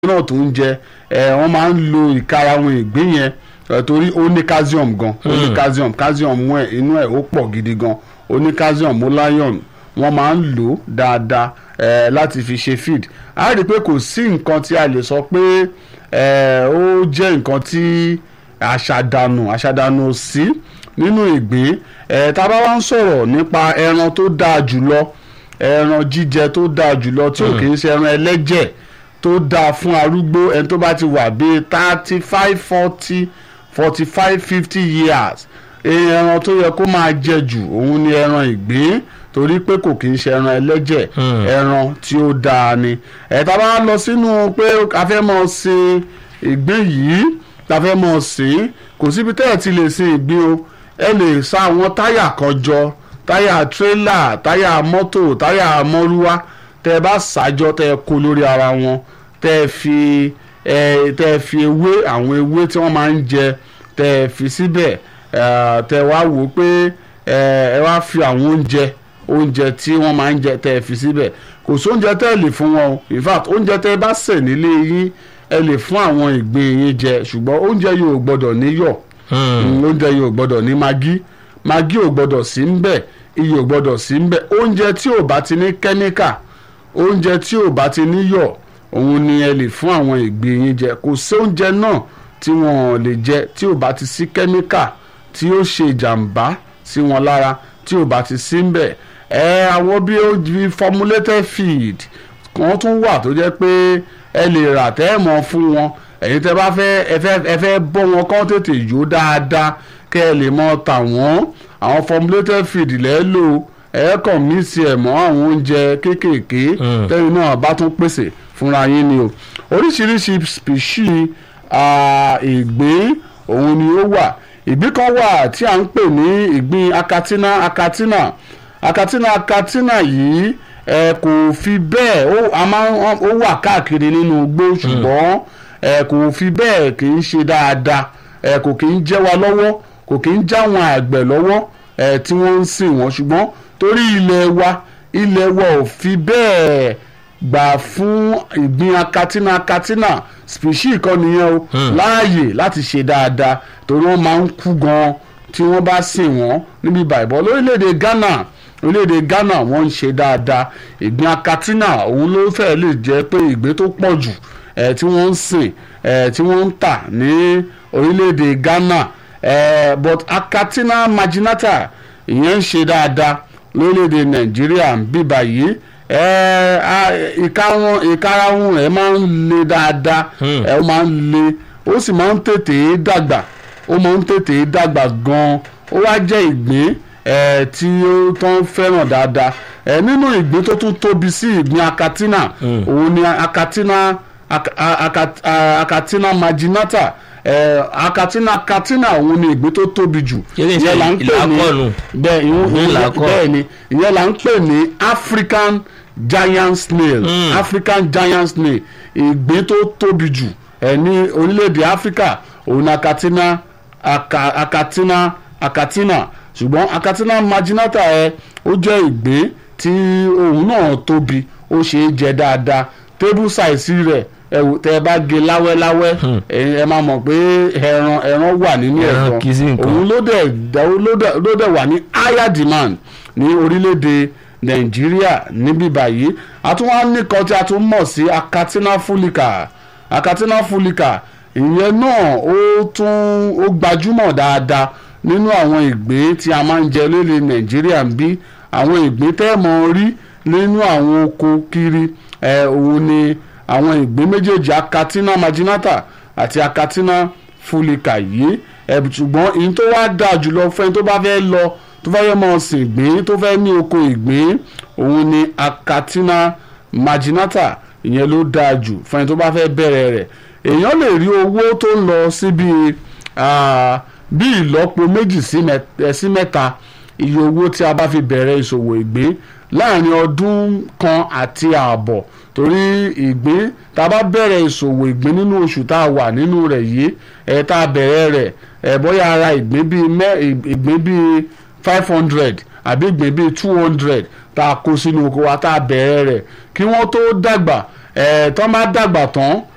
náà tó ń jẹ ẹ wọ́n máa ń lo ìkarahun ìgbín yẹn ẹ, torí ó ní calcium gan ó ní calcium calcium mú ẹ inú ẹ ó pọ̀ gidi gan ó ní calcium ó lion wọ́n máa ń lò ó dáadáa ẹ, láti fi ṣe feed a rí i pé kò sí nǹkan tí a lè sọ pé ẹ, ó jẹ́ nǹkan tí àṣàdànù àṣàdànù ò sí nínú ìgbín ẹ, tá a bá wá ń sọ̀rọ̀ nípa ẹran tó dáa jùlọ ẹran jíjẹ tó dáa jùlọ tí ò kì í ṣe ẹran ẹlẹ́jẹ̀ tó dáa fún arúgbó ẹni tó bá ti wà bíi thirty five forty forty five fifty years ẹran tó yẹ kó máa jẹ jù òun ni ẹran ìgbín torí pé kò kì í ṣe ẹran ẹlẹ́jẹ̀ ẹran tí ó dáa ni ẹ̀ta bá lọ sínú pé a fẹ́ mọ̀ sin ìgbín yìí la fẹ́ mọ̀ sìn kò síbi tẹ́ ẹ̀ ti lè sin ìgbín o ẹ lè sa àwọn táyà kan jọ táyà tírélà táyà mọ́tò táyà mọ́rúwá tẹ́ ẹ bá ṣàjọ tẹ́ ẹ kó lórí ara wọn tẹ́ ẹ fi ẹ tẹ́ ẹ fi ewé àwọn ewé tí wọ́n máa ń jẹ tẹ́ ẹ fi síbẹ̀ ẹ tẹ́ ẹ wá wò ó pé ẹ ẹ wá fi àwọn oúnjẹ oúnjẹ tí wọ́n máa ń jẹ tẹ́ ẹ fi síbẹ̀ kò sí oúnjẹ tẹ́ ẹ lè fún wọn o in fact oúnjẹ tẹ́ ẹ bá sè nílé yín ẹ lè fún àwọn ìgbín yín jẹ ṣùgbọ́n oúnjẹ yìí ò gbọ́dọ̀ níyọ̀ Mm, oúnjẹ yìí ò gbọ́dọ̀ ní magi magi ò gbọ́dọ̀ sí ń bẹ̀ iyọ̀ ò gbọ́dọ̀ sí ń bẹ̀ oúnjẹ tí ò bá ti ní kẹ́míkà oúnjẹ tí ò bá ti níyọ̀ òun ni ẹ lè fún àwọn ìgbín yín jẹ kò sí oúnjẹ náà tí wọn ò lè jẹ tí ò bá ti sí kẹ́míkà tí ó ṣe ìjàmbá sí wọn lára tí ò bá ti sí ń bẹ̀ ẹ àwọn bí ó bí formulated feed kan tún wà tó jẹ́ pé ẹ lè rà tẹ́ ẹ̀ mọ́ fún wọn ẹ̀yin tẹ́ bá fẹ́ ẹ fẹ́ ẹ fẹ́ bọ́ wọn kán tètè yó dáadáa kẹ́ ẹ lè mọ tà wọ́n àwọn formulated feed lẹ́ lò ẹ kàn mí sí ẹ̀ mọ́ àwọn oúnjẹ kéékèèké tẹ́yìn náà bá tún pèsè fúnra yín ni o oríṣiríṣi species ìgbín òun ni ó wà ìgbín kan wà tí à ń pè ní ìgbín akatina akatina akatina akatina yìí ẹ kò fi bẹ́ẹ̀ ó a máa ń ó wà káàkiri nínú igbó ṣùgbọ́n ẹ kò fi bẹ́ẹ̀ kì í ṣe dáadáa ẹ kò kì í jẹ́ wa lọ́wọ́ kò kì í já wọn àgbẹ̀ lọ́wọ́ ẹ tí wọ́n ń sìn wọ́n ṣùgbọ́n torí ilẹ̀ wa ilẹ̀ wa ò fi bẹ́ẹ̀ gbà fún ìgbín akatina akatina species kan nìyẹn o láàyè láti ṣe dáadáa torí wọ́n máa ń kú gan tí wọ́n bá sìn wọ́n níbi bàìbọ́ lórílẹ̀‐èdè Ghana orílẹ̀-èdè Ghana wọ́n ń ṣe dáadáa ìgbín akatina òun ló fẹ́ lè jẹ́ pé ìgbín tó pọ̀ jù ẹ̀ tí wọ́n ń sìn ẹ̀ tí wọ́n ń tà ní orílẹ̀-èdè Ghana ẹ̀ but akatina marginata ìyẹn ń ṣe dáadáa lórílẹ̀-èdè Nàìjíríà ń bí báyìí ìkarahun ẹ̀ máa ń le dáadáa ẹ̀ ó máa ń le ó sì máa ń tètè dàgbà ó máa ń tètè dàgbà gan-an ó wá jẹ́ ìgbín ẹ tí ó tán fẹ́ràn dáadáa ẹ nínú ìgbín tó tún tóbi sí ìgbín akatina òun ni akatina akatina marginata ẹ akatina akatina òun ni ìgbín tó tóbi jù ìyẹn là ń pè ní bẹ́ẹ̀ ni ìyẹn là ń pè ní African giant snail mm. African giant snail ìgbín tó tóbi jù ẹ ní orílẹ̀-èdè Áfíríkà òun ni akatina aka, akatina akatina ṣùgbọ́n akatina marginata ẹ ó jẹ́ ìgbín tí òun náà tóbi ó ṣe é jẹ dáadáa table size rẹ̀ ẹ wò tẹ́ ẹ bá gé láwẹ́láwẹ́ ẹ máa mọ̀ pé ẹran ẹran wà nínú ẹ̀tàn òun ló dẹ̀ ló dẹ̀ wà ní higher demand ní orílẹ̀-èdè nàìjíríà níbí báyìí àtúwọ́n nìkan tí a tún mọ̀ sí akatina fulica akatina fulica ìyẹn náà ó tún ó gbajúmọ̀ dáadáa nínú àwọn ìgbín tí a máa ń jẹ lórí nàìjíríà ń bí àwọn ìgbín tẹ́ mọ̀ rí nínú àwọn oko kiri ẹ̀ òun ni àwọn ìgbín méjèèjì akatina marginata àti akatina fulica yìí ẹ̀ ṣùgbọ́n ìyẹn tó wá dáa jùlọ fẹ́ni tó bá fẹ́ lọ tó fẹ́ yẹ mọ̀ sìn ìgbín tó fẹ́ ní oko ìgbín òun ni akatina marginata ìyẹn ló dáa jù fẹ́ni tó bá fẹ́ bẹ̀rẹ̀ rẹ̀ èèyàn lè rí owó tó ń lọ síbi bí ìlọ́po méjì sí mẹ́ta iye owó tí a bá fi bẹ̀rẹ̀ ìṣòwò ìgbín láàrin ọdún kan àti ààbọ̀ torí ìgbín tá a bá bẹ̀rẹ̀ ìṣòwò ìgbín nínú oṣù tá a wà nínú rẹ̀ yìí ẹ̀ tá a bẹ̀rẹ̀ rẹ̀ ẹ̀ bóyá ara ìgbín bíi mẹ́ ìgbín bíi five hundred àbí ìgbín bíi two hundred tá a kó sínú oko wa tá a bẹ̀rẹ̀ rẹ̀ kí wọ́n tó dàgbà ẹ̀ tán bá dàgbà tán